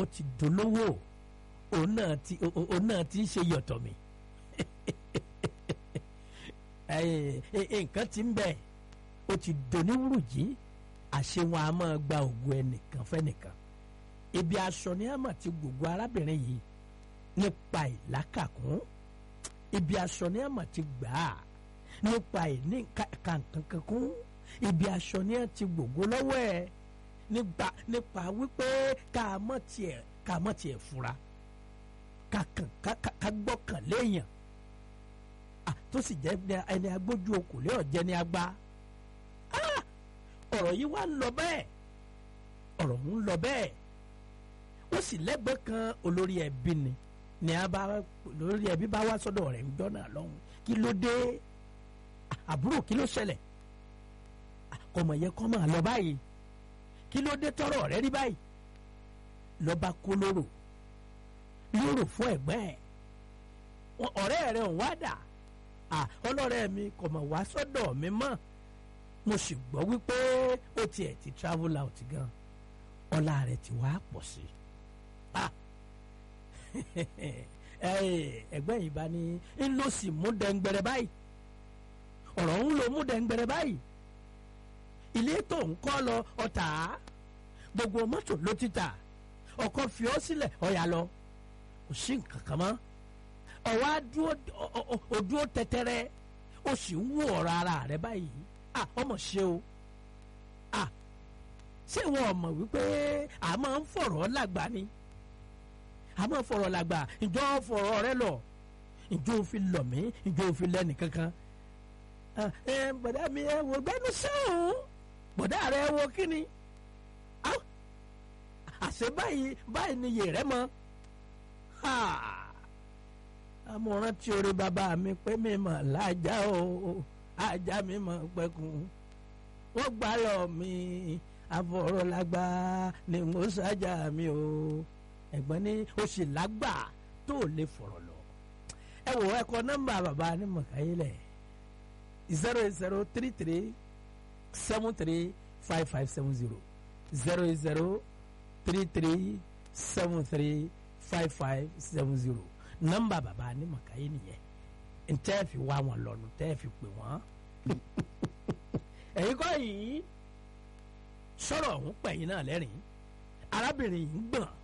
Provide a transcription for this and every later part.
ti dolówó òun náà ti òun náà ti ń ṣe yọ̀tọ̀ mi nǹkan ti ń bẹ̀ ó ti doníwùrùjí àṣẹ wọn a máa gba ògùn ẹnìkan fẹ́nìkan ibi aṣọ ni a máa ti gbogbo arábìnrin yìí nípa ìlákàkún ibi aṣọ ni a máa ti gbà á nípa ìní kankankankún ibi aṣọ ni a ti gbogbo lọ́wọ́ ẹ̀ nípa nípa wípé ká mọ̀ tiẹ̀ ká mọ̀ tiẹ̀ fura ká kàn ká gbọ́kàn léèyàn tó sì jẹ́ ẹni agbójú okòlé ọ̀jẹ̀ ni agbá ọ̀rọ̀ yìí wá ń lọ bẹ́ẹ̀ ọ̀rọ̀ ń lọ bẹ́ẹ̀ ó sì lẹ́gbẹ̀ẹ́ kan olórí ẹbí ni ni a bá olórí ẹbí bá wá sọ́dọ̀ rẹ̀ ń jọ́nà lọ́hùn kí ló dé àbúrò kí ló ṣẹlẹ̀ kọmọ yẹ kọ́ máa lọ báyìí kí ló dé tọrọ rẹ rí báyìí lọ́ba kó lóró lóró fún ẹ̀gbẹ́ ẹ̀ ọ̀rẹ́ rẹ̀ ń wá dà ọlọ́rẹ́ mi kò mọ̀ wá sọ́dọ̀ mi mọ́ mo sì gbọ́ wípé ó tiẹ̀ ti travel out gan ọlá rẹ̀ ti wá pọ̀ sí ẹgbẹ́ yìí bá ní ń lọ sí mú dẹ́ngbẹ̀rẹ̀ báyìí ọ̀rọ̀ ń lo mú dẹ́ngbẹ̀rẹ̀ báyìí ilé tó ń kọ́ lọ ọ̀tá gbogbo mọ́tò ló ti tà ọkọ̀ fi ọ́ sílẹ̀ ọ̀yà lọ kò sí nǹkan kan mọ́ ọwọ́ adúró tẹ́tẹ́rẹ́ ó sì ń wú ọ̀rọ̀ ara rẹ̀ báyìí ah ọmọ ṣe o ah ṣé wọn mọ̀ wípé a máa ń fọ̀rọ̀ lágbà ni a máa ń fọ̀rọ̀ lágbà ìjọ fọ̀rọ̀ rẹ lọ ìjọ òfin lọ mí ìjọ òfin lẹ́nì kankan ẹ bọ̀dá mi ẹ wò gbẹ́nu sẹ́hùn bọ̀dá rẹ wo kíni àṣẹ báyìí báyìí ni yèrè mọ́ amọ̀ràn tí orí bàbá mi pé mi mọ̀ lájà o ajá mi mọ̀ pẹ́kun wọ́n gbà lọ mi àfọ̀rọ̀lágbá ni mo ṣájà mi o ẹ̀gbọ́n ní o sì lágbà tó lè fọ̀rọ̀ lọ. ẹ wò ẹ kọ nọ́mbà bàbá ní mọ̀káyé lẹ̀ zero eight zero three three seven three five five seven zero zero eight zero three three seven three five five seven zero nọ́mbà bàbá ní mọ̀káyé nìyẹn ntẹ́ fi wá wọn lọ́nu tẹ́ fi pè wọ́n. ẹ̀yin kọ́ yìí sọ̀rọ̀ ọ̀hún pẹ̀yìn náà lẹ́rìn arábìnrin yìí ń gbọ̀n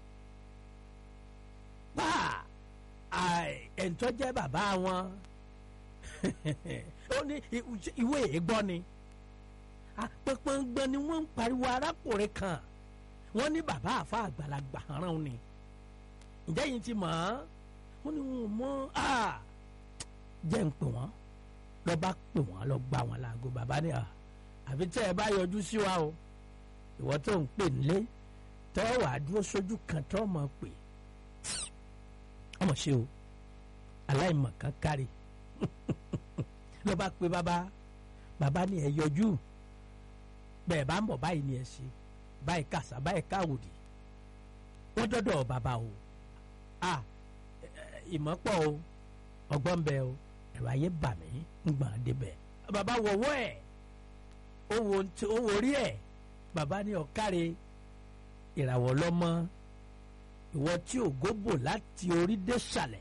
pa ẹ̀ńtọ́ jẹ́ bàbá wọn ó ní ìwé ègbọ́ ni pẹpẹngbọn ni wọ́n ń pariwo arákùnrin kan wọ́n ní bàbá àfa àgbàlagbà rán ni ǹjẹ́ yìí ti mọ̀ ọ́n wọ́n ní wọn mọ̀ áà jẹ́ ń pè wọ́n lọ bá pè wọ́n lọ gbà wọ́n láago bàbá ní à àfi tẹ́ ẹ bá yọjú sí wa o ìwọ tó ń pè nílé tọ́ wà á dúró sójú kan tọ́ mọ̀ pé ọmọ ṣe o aláìmọ̀ kan kárí lọ bá pe bàbá bàbá ní ẹ yọjú bẹ́ẹ̀ bá ń bọ̀ báyìí ni ẹ ṣe báyìí kàṣà báyìí káwòdì wọ́n dọ́dọ̀ bàbá o à ìmọ̀ pọ̀ o ọgbọ́n bẹ o ẹ̀rọ ayé bà mí ń gbà débẹ̀. bàbá wọ̀wọ́ ẹ̀ ó wo orí ẹ̀ bàbá ní ọ̀káre ìràwọ̀ lọ́mọ ìwọ tí ògo bò láti orí dé sàlẹ̀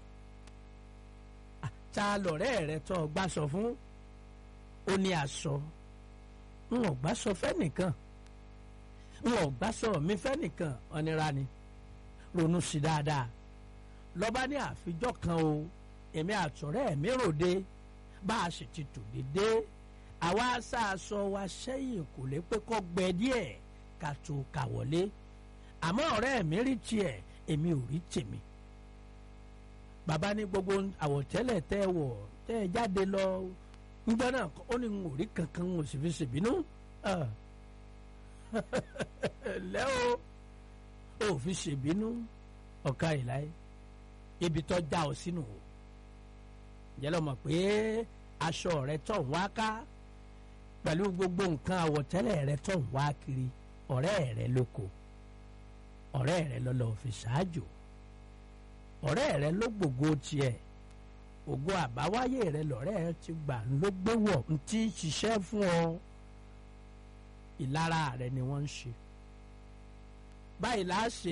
ta lọ̀rẹ́ rẹ tó ọgbà sọ fún ó ní aṣọ ń ọgbà sọ fẹ́nìkan ń ọgbà sọ mi fẹ́nìkan ọ̀nira ni ronú sí dáadáa lọ́ba ní àfijọ́ kan o èmi àtọ̀rẹ́ mi ròde bá a sì ti tò dédé àwa aṣáaṣọ wa sẹ́yìn kò lè pé kọ́ gbẹ díẹ̀ ká tó kà wọlé àmọ́ ọ̀rẹ́ mi rí tiẹ̀ èmi ò rí tèmi. bàbá ní gbogbo àwọ̀tẹ́lẹ̀ tẹ́ ẹ wọ̀ tẹ́ ẹ jáde lọ níjọ́ náà ó ní n ò rí kankan n ò sì fi ṣèbínú. lẹ́ o ò fi ṣèbínú ọ̀ka ìláyé ibi tó já ọ sínú o jẹ́ lọ mọ̀ pé aṣọ rẹ tó ń wá ká pẹ̀lú gbogbo nǹkan àwọ̀tẹ́lẹ̀ rẹ tó ń wá kiri ọ̀rẹ́ rẹ lóko ọ̀rẹ́ rẹ lọ́lọ́ fi ṣáájò ọ̀rẹ́ rẹ ló gbogbo tiẹ̀ ògo àbáwáyé rẹ lọ́rẹ́ rẹ ti gbà ló gbé wọ̀ ń tí ṣiṣẹ́ fún ọ ìlara rẹ ni wọ́n ń ṣe báyìí láà ṣe